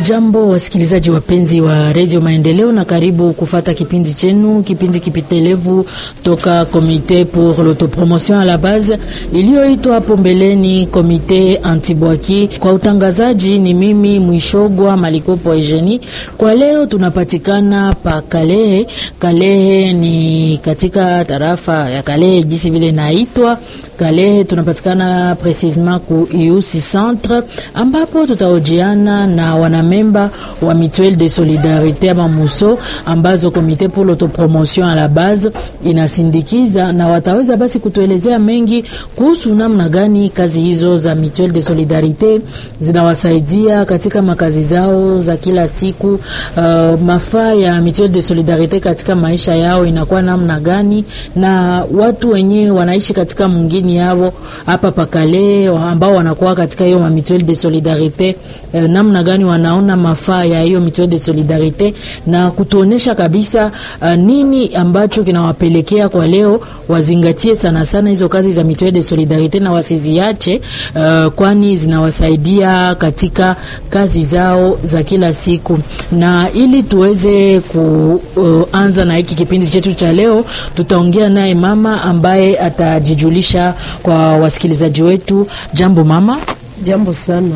Hamujambo wasikilizaji wapenzi wa redio Maendeleo, na karibu kufata kipindi chenu, kipindi kipitelevu toka Komite pour l'autopromotion à la base iliyoitwa hapo mbeleni Komite Antibwaki. Kwa utangazaji ni mimi Mwishogwa Malikopo Eugenie. Kwa leo tunapatikana pa Kalehe. Kalehe ni katika tarafa ya Kalehe jinsi vile naitwa Kalehe, tunapatikana precisement ku IUC centre ambapo tutaojiana na wanamemba wa Mutuelle de Solidarite ama Muso ambazo Komite pour l'autopromotion à la base inasindikiza, na wataweza basi kutuelezea mengi kuhusu namna gani kazi hizo za Mutuelle de Solidarite zinawasaidia katika makazi zao za kila siku. Uh, mafaa ya Mutuelle de Solidarite katika maisha yao inakuwa namna gani, na watu wenyewe wanaishi katika mwingine yao hapa pakale ambao wanakuwa katika hiyo Mutuelle de Solidarite eh, namna gani wanaona mafaa ya hiyo Mutuelle de Solidarite na kutuonesha kabisa uh, nini ambacho kinawapelekea kwa leo wazingatie sana sana hizo kazi za Mutuelle de Solidarite na wasiziache, uh, kwani zinawasaidia katika kazi zao za kila siku. Na ili tuweze kuanza uh, na hiki kipindi chetu cha leo, tutaongea naye mama ambaye atajijulisha kwa wasikilizaji wetu. Jambo mama. Jambo sana.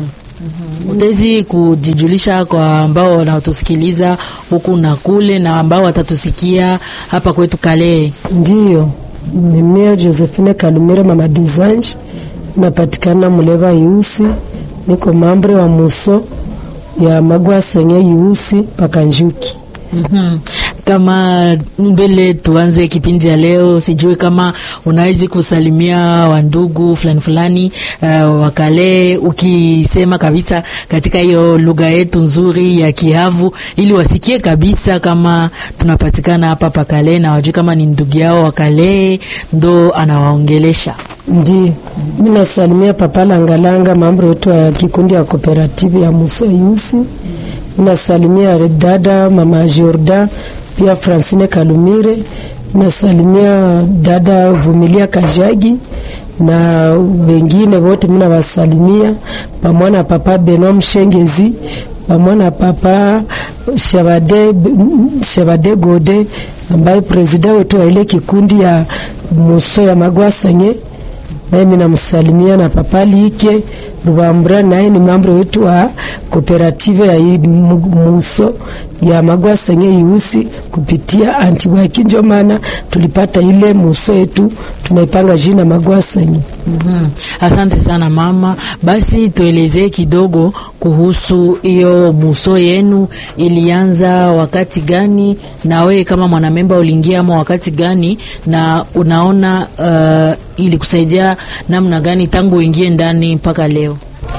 Utezi kujijulisha kwa ambao wanatusikiliza huku na kule na ambao watatusikia hapa kwetu Kalehe. Ndiyo, ni mimi Josephine Kalumire mama Desange, napatikana Muleba Yusi, niko mambre wa muso ya magwa senye Yusi paka Njuki. Mm -hmm. Kama mbele tuanze kipindi ya leo, sijui kama unawezi kusalimia wandugu fulani fulani uh, wakale ukisema kabisa katika hiyo lugha yetu nzuri ya Kihavu ili wasikie kabisa kama tunapatikana hapa pakale na wajue kama ni ndugu yao wakale ndo anawaongelesha. Ndi mimi nasalimia papa Langalanga, mambo yetu ya kikundi ya kooperative ya Muso Yusi. Nasalimia dada mama Jorda pia Francine Kalumire. Nasalimia dada Vumilia Kajagi na wengine wote mimi nawasalimia, pamoja na papa Benoit Mshengezi, pamoja na papa Shabade, Shabade Gode ambaye presida wetu wa ile kikundi ya Muso ya Magwasanye, naye mimi namsalimia na papa Like Rubambura naye ni mambo wetu wa kooperative ya Muso ya Magwasenye Yusi kupitia Antibwaki, ndio maana tulipata ile Muso yetu tunaipanga jina Magwasenye. mm -hmm. Asante sana mama. Basi tuelezee kidogo kuhusu hiyo Muso yenu, ilianza wakati gani, na wewe kama mwanamemba uliingia ama wakati gani, na unaona uh, ili kusaidia namna gani tangu uingie ndani mpaka leo?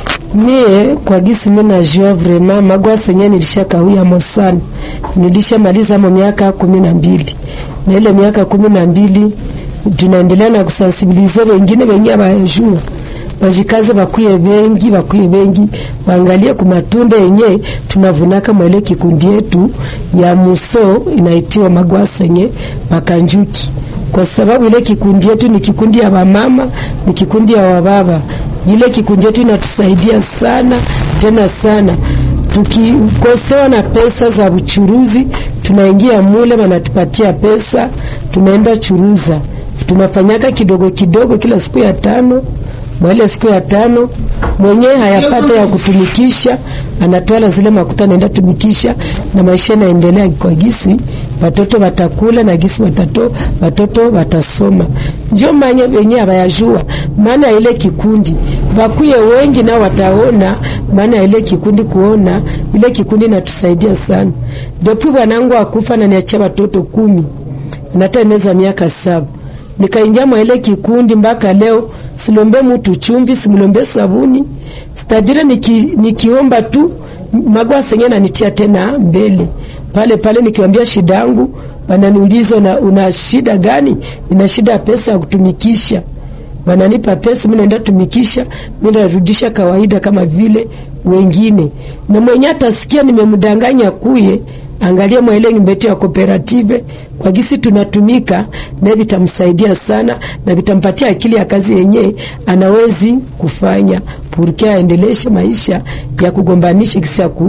Mie kwa gisi mimi najua vraiment magwa senye nilisha kawia mosana, nilishamaliza mo miaka kumi na mbili na ile miaka kumi na mbili tunaendelea na kusensibilize wengine wenye abayajua bajikaze bakuye bengi bakuye bengi waangalie kumatunda yenye tunavunaka mwele kikundi yetu ya muso inaitiwa magwasenye makanjuki, kwa sababu ile kikundi yetu ni kikundi ya wamama, ni kikundi ya wababa ile kikundi yetu inatusaidia sana tena sana. Tukikosewa na pesa za uchuruzi, tunaingia mule, wanatupatia pesa, tunaenda churuza, tunafanyaka kidogo kidogo, kila siku ya tano mwele siku ya tano mwenyewe hayapata ya kutumikisha, anatwala zile makuta naenda tumikisha, na maisha naendelea kwa gisi watoto watakula na gisi watato watoto watasoma. Ndio manye wenye abayajua maana ya ile kikundi, bakuye wengi nao wataona maana ya ile kikundi, kuona ile kikundi natusaidia sana. Depuis bwanangu akufa na niachia watoto kumi, nateneza miaka saba nikaingia mwa ile kikundi mpaka leo silombe mutu chumbi, simlombe sabuni, stadire niki, nikiomba tu magwa senye nanitia tena mbele pale pale, nikiwambia shida yangu, wananiuliza una, una shida gani? Nina shida ya pesa ya kutumikisha, wananipa pesa, mimi naenda tumikisha, mimi narudisha kawaida kama vile wengine, na mwenye atasikia nimemdanganya kuye angalia mwaile ngimbetu ya kooperative kwa gisi tunatumika na vitamsaidia sana na vitampatia akili ya kazi yenye anawezi kufanya purke aendeleshe maisha ya kugombanisha gisi ya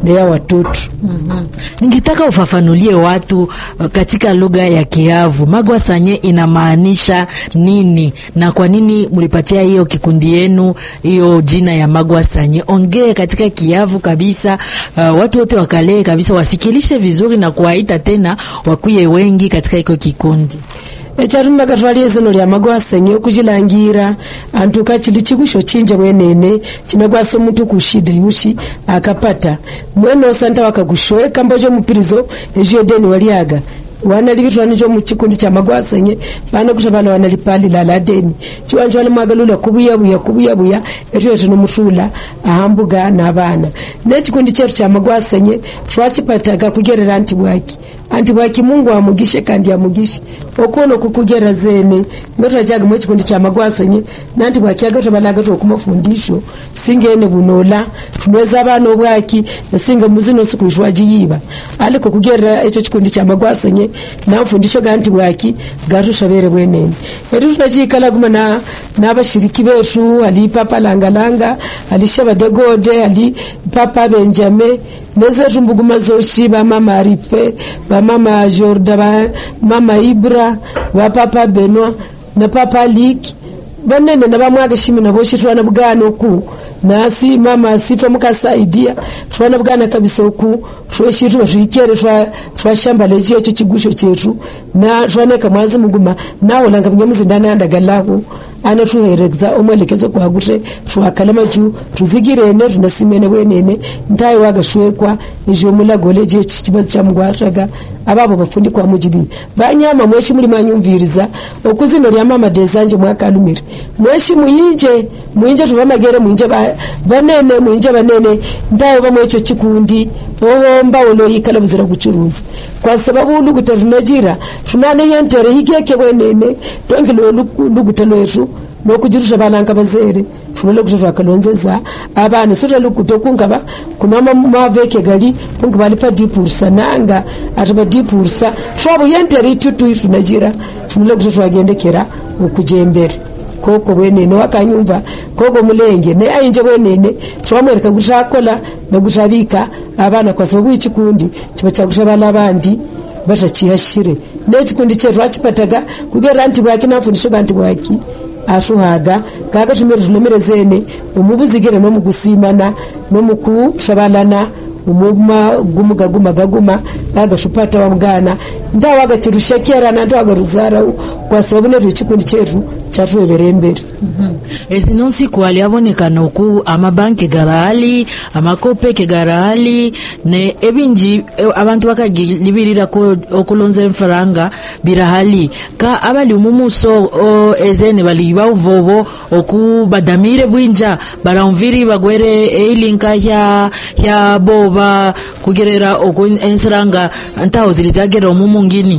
ya watoto. Mm-hmm. Ningetaka ufafanulie watu uh, katika lugha ya Kiavu magwa sanye inamaanisha nini na kwa nini mlipatia hiyo kikundi yenu hiyo jina ya magwa sanye? Ongee katika Kiavu kabisa, uh, watu wote wakalee kabisa, wasikilishe vizuri na kuwaita tena wakuye wengi katika iko kikundi echarumba katwalie zino lya magwasenye okuchilangira antu kachili chikusho chinje mwenene chinagwasa omuntu kushida yushi akapata mwene osanta wakakushweka mbocho mupirizo ejo edeni waliaga wanalivitwani cho muchikundi cha magwasenye vana kusha vana wanalipalila la deni chiwanjo wale mwagalula kubuyabuya kubuyabuya etu yetu nomusula ahambuga na vana nechikundi chetu cha magwasenye twachipataga kugerera anti bwaki anti bwaki mungu amugishe kandi amugishe okuona okukugera zene ngatwachaga mwechikundi cha magwasenye nanti bwaki agatwabalaga twokumafundisho singene bunola tunweza abana obwaki nasinga muzino sikuishwajiyiba aliko kugerera echo chikundi cha magwasenye namfundisho ganti bwaki gatushabere bwenene etu tunachikala kuma na nabashiriki betu ali papa langalanga ali shabadegode ali papa benjame nezetu mbuguma zoshi bamama arife bamama jorda bamama ibra bapapa benwa na papa liki banene nabamwaga shimi naboshi twana bugana oku nasi mama asifa mukasaidia twana bugana kabisa oku tweshitu batwikere twashambala echiyo echo chigusho chetu na twaneka mwazi muguma nawolanga bunyamuzindana andagalahu ana tuherekeza omwelekezo gwagute twakalama ju tuzigirene tunasimene bwenene ntayi wagashwekwa ejo mulagole ejo chibazo chamugwataga ababo bafundikwa mujibi banyama mweshi muli mwanyumviriza okuzino lya mama dezanje mwakalumire mweshi muyinje muyinje tubamagere muyinje banene muyinje banene ntayo bamwecho chikundi obomba oloyikala buzira kuchuruza kwa sababu luguta tunajira tunane yentere hikeke bwenene tongilo luguta lwetu nokujirusha balanga bazere funele kuti twakalonzeza abana sote lukuto kungaba kunama maveke gali kunga bali pa dipursa nanga ati ba dipursa twabo yentere itutu ifunajira funele kuti twagendekera okujembere koko bwenene wakanyumva koko mulenge ne ainje bwenene twamwereka kuti akola nokuti abika abana kwa sababu ichikundi chiba chakushabala abandi batachiyashire nechikundi chetu achipataga kugera nti bwaki nafundisho kanti bwaki ashuhaga kaga tumire tulemere zene omubuzigire nomugusimana nomukushabalana umuma gumuga guma gaguma agashupata wa mgana ndawa agachirushekera ndawa agaruzara kwa sababu netu chikundi chetu chatwebere mbere mm -hmm. ezino nsiku aliabonekana oku amabanki garahali amakopeke garahali ne ebinji abantu bakagilibirira okulonza enfaranga birahali ka abali umumuso ezene bali bauvovo oku badamire bwinja baramviri bagwere eilinka ya ya boba kugerera oku ensiranga ntaho zilizagera omumungini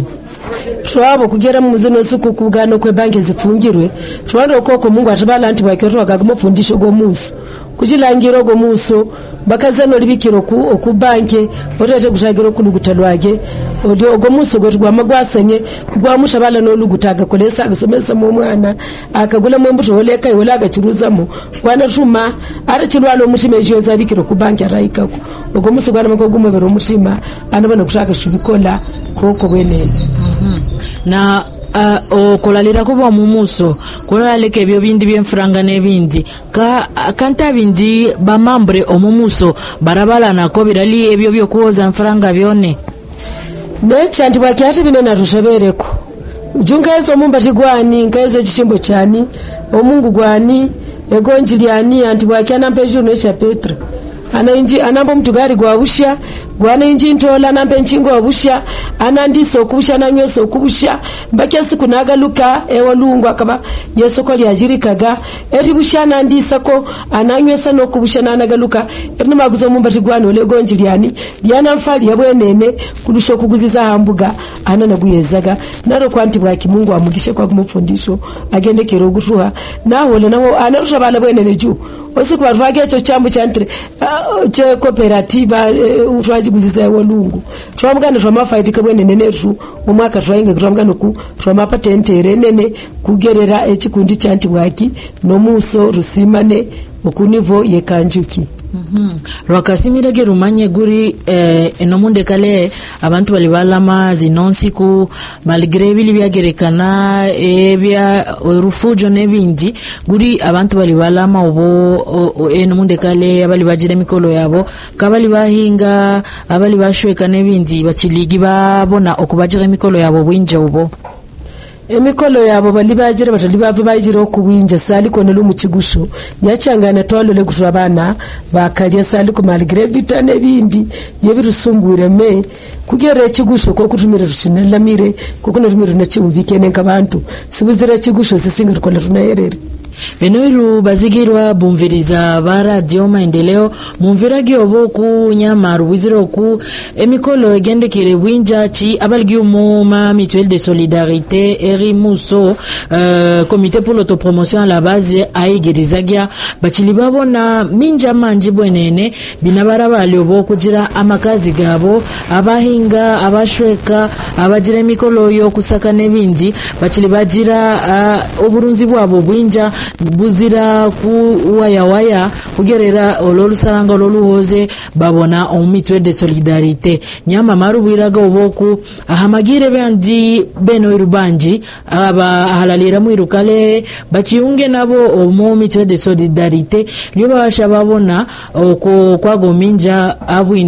twabo kugera muzino siku kugano kwe banki zifungirwe twando koko mungu atibala anti bwakyo twakagumufundisho gomuso kuchilangira gomuso bakazano libikiro ku oku banki otete kutagira okuluguta lwage odi ogomuso goti gwama gwasenye gwamusha bala noluguta agakolesa agasomesa mu mwana akagula mu mbuto oleka iwala agachiruzamo kwana tuma ari chilwalo mushime ejo zabikiro ku banki araikako ogomuso gwana makogumo bero mushima anabana kutaka shubikola koko bwenene mm -hmm. na uh, okulalira kuba mumuso kulaleka ebyo bindi byenfuranga n'ebindi ka kanta bindi bamambure omumuso barabalanako birali ebyo byokuwoza nfuranga byone nechanti bwakyati bine natushebereko jungaeza omumbati gwani ngaeza ekishimbo kyani omungu gwani egonji lyani anti bwakyanampa ejuru necha petra anainji anamba omutugari gwa busha gwanainji ntola anamba enchingo wa busha anandisa okubusha nanyosa okubusha mbaki esiku nagaluka ewalungu akaba yesoko lyajirikaga eri busha anandisako ananywesa nokubusha nanagaluka eri nimaguza omumbati gwani olegonji lyani lyanamfali yabwenene kulusha okuguziza hambuga ananaguyezaga naro kwanti bwaki mungu amugishe kwakumufundisho agendekera ogutuha nahole naho anarusha bala bwenene juu osiku batwake echo chambo chantire uh, che cooperativa uh, twajiguziza ewalungu twamugana twamafaidika bwenene netu omwaka twainge twamugana ku twamapatentere nene kugerera ekikundi chanti bwaki nomuso rusimane okunivo yekanjuki Mhm. rwakasimira rumanye guri eh, enomunde kale abantu bali balama zino nsiku malgre bili byagerekana ebya rufujo nebindi guri abantu bali balama obo enomunde kale abali bagira emikolo yabo kabali bahinga abali bashweka nebindi bachiligi babona okubagira emikolo yabo bwinja obo emikolo yabo bali bagira batali bava bagira okuwinja saliko nelu mukigusho nyachangana twalole kutu abana bakalya saliko maligire vita nebindi byebirusumbwire me kugera ekigusho kokutumire tucinalamire kokunatumire tunachiumvikene nka bantu sibuzira ekigusho sisinga tukola tunayerere benoiru bazigirwa bumviriza ba radio maendeleo mumviragi obo ku nyama rubwizira oku emikolo egendekire bwinja ci abaligi umu ma mutuelle de solidarité eri muso uh, comité pour l'autopromotion à la base aigirizagia bacili babona minja manji bwenene binabara bali obo kugira amakazi gabo abahinga abashweka abagira emikolo yokusaka nebindi bacili bagira uh, oburunzi bwabo bwinja buzira kuwayawaya kugerera olwolusalanga olwoluhoze babona omu mutuelle de solidarité nyama marubwiraga oboku ahamagire bandi benoiru banji abahalalira mwiru kale bachiunge nabo omu mutuelle de solidarité lyo babasha babona okwo kwago minja abwine